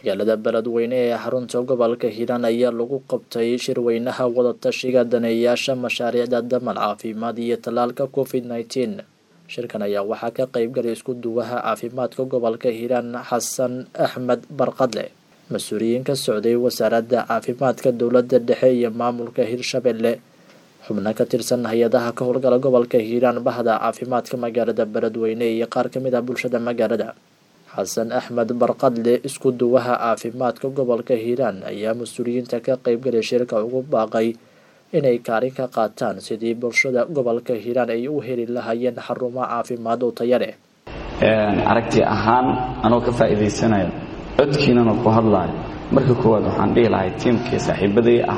magaalada beledweyne ee xarunta gobolka hiiraan ayaa lagu qabtay shirweynaha wadatashiga daneeyayaasha mashaariicda damal caafimaad iyo tallaalka covid nneteen shirkan ayaa waxaa ka qeybgalay isku duwaha caafimaadka gobolka hiiraan xasan axmed barqadle mas-uuliyiin ka socday wasaaradda caafimaadka dowladda dhexe iyo maamulka hirshabelle xubno ka tirsan hay-adaha ka howlgala gobolka hiiraan bahda caafimaadka magaalada beledweyne iyo qaar kamid ah bulshada magaalada xasan axmed barqadle isku duwaha caafimaadka gobolka hiiraan ayaa mas-uuliyiinta ka qeybgalay shirka ugu baaqay inay kaalin ka qaataan sidii bulshada gobolka hiiraan ay u heli lahaayeen xarumo caafimaad oo taya leh aragti ahaan anoo ka faa'iidaysanayo codkiinana ku hadlaayo marka koowaad waxaan dhihi lahay tiimkii saaxiibaday ah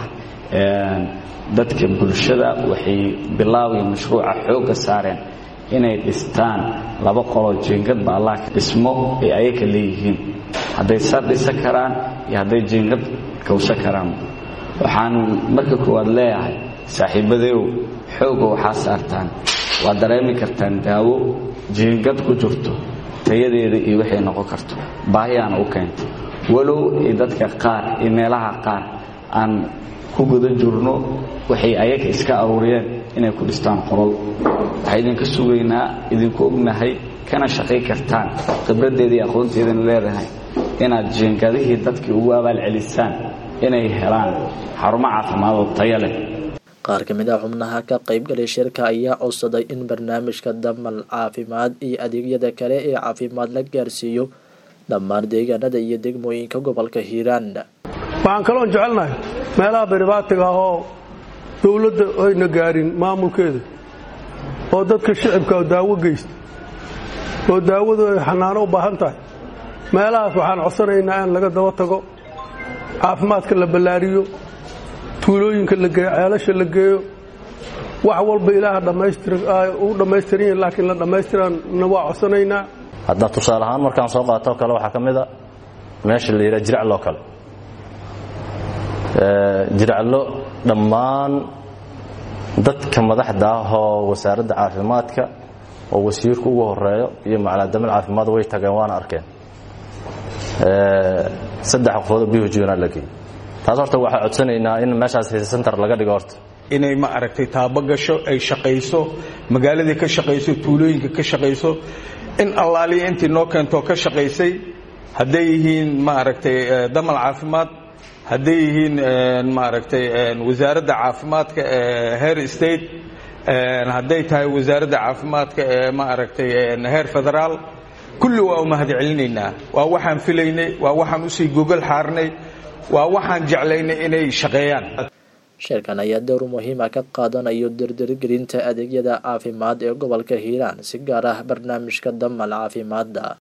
dadka bulshada waxay bilaabaya mashruuca xoogga saareen inay dhistaan laba qoloo jiingadba allah dhismo ay ayaka leeyihiin hadday sar dhisa karaan iyo hadday jiingad kawsa karaan waxaan marka koowaad leeyahay saaxiibadeyow xoogga waxaa saartaan waad dareemi kartaan daawo jiingad ku jirto tayadeeda iyo waxay noqon karto baahiyaana u keentay walow ay dadka qaar iyo meelaha qaar aan ku guda jirno waxay ayaga iska aruuriyeen inay ku dhistaan qolol waxaa idinka sugaynaa idinku ognahay kana shaqay kartaan khibraddeeda iyo aqoonteedana leedahay inaad jiingadihii dadkii ugu abaalcelisaan inay helaan xarumo caafimaadoo taya leh qaar ka mid ah xubnaha ka qaybgalay shirka ayaa codsaday in barnaamijka damal caafimaad iyo adeegyada kale ee caafimaad la gaarsiiyo dhammaan deegaanada iyo degmooyinka gobolka hiiraan waxaan kaloon jecelnahay meelaha beribaatiga ah oo dowladda ayna gaarin maamulkeeda oo dadka shicibka daawo geysta oo daawadu ay xanaano u baahan tahay meelahaas waxaan codsanaynaa in laga daba tago caafimaadka la ballaariyo tuulooyinka la geeyo ceelasha la geeyo wax walba ilaaha u dhammaystiran yahin laakiin la dhammaystiranna waa codsanaynaa hadda tusaale ahaan markaan soo qaatoo kale waxaa ka mid a meesha la yidhaha jiracloo kale jiraclo dhammaan dadka madaxda ah oo wasaaradda caafimaadka oo wasiirku ugu horeeyo iyo macnaa damal caafimaad way tageen waana arkeen saddex qofoodoo bihujna la geeyey taas horta waxaa codsanaynaa in meeshaas center laga dhigo horta inay ma aragtay taabo gasho ay shaqayso magaaladii ka shaqayso tuulooyinka ka shaqayso in allaaliya intii noo keentoo ka shaqaysay hadday yihiin ma aragtay damal caafimaad hadday yihiin maaragtay wasaaradda caafimaadka ee heer state hadday tahay wasaaradda caafimaadka ee ma aragtay heer federaal kulli waa u mahad celinaynaa waa waxaan filaynay waa waxaan usii gogol xaarnay waa waxaan jeclaynay inay shaqeeyaan shirkan ayaa dowr muhiima ka qaadanayo dirdirgelinta adeegyada caafimaad ee gobolka hiiraan si gaar ah barnaamijka damal caafimaadda